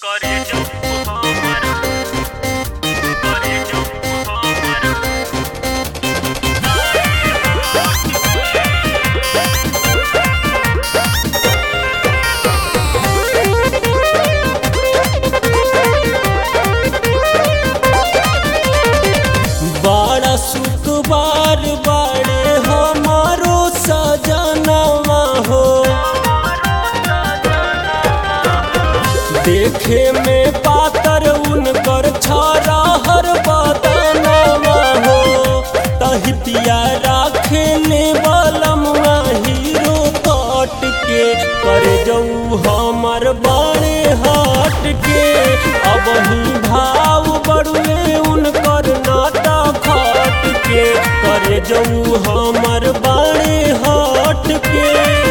करे जो हमर करे जो हमर बड़ा सुखबार बाड़े हमारो सजनवा हो देखे में पातर उनकर छारा हर बदनवा हो तहितिया राखे ले बलमुआ हीरो कट के कर जाऊ हमर बाड़े हट के अब ही भाव बड़ुए उनकर नाटा खट के कर जाऊ हमर बाड़े हट के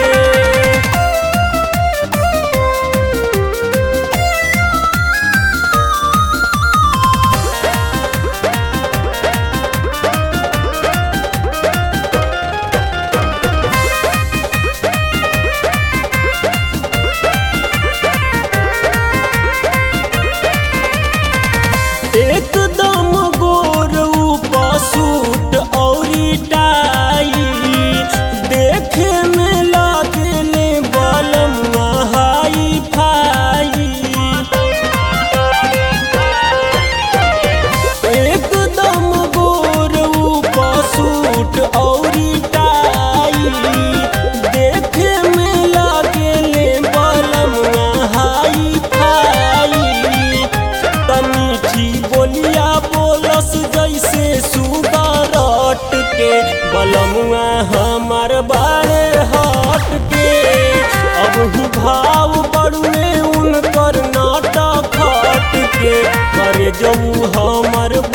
एकदम गोर ऊपर सूट औरी टाई देखे में लागले बलम हाई फाई एकदम गोर ऊपर सूट औरी टाई देखे में लागले बलम हाई फाई तमीठी बोलिया बोलस जैसे सुगारट के बलमुआ हमर बारे हट के अब ही भाव बड़ुए उनकर नाटक खट के करे जऊ हमर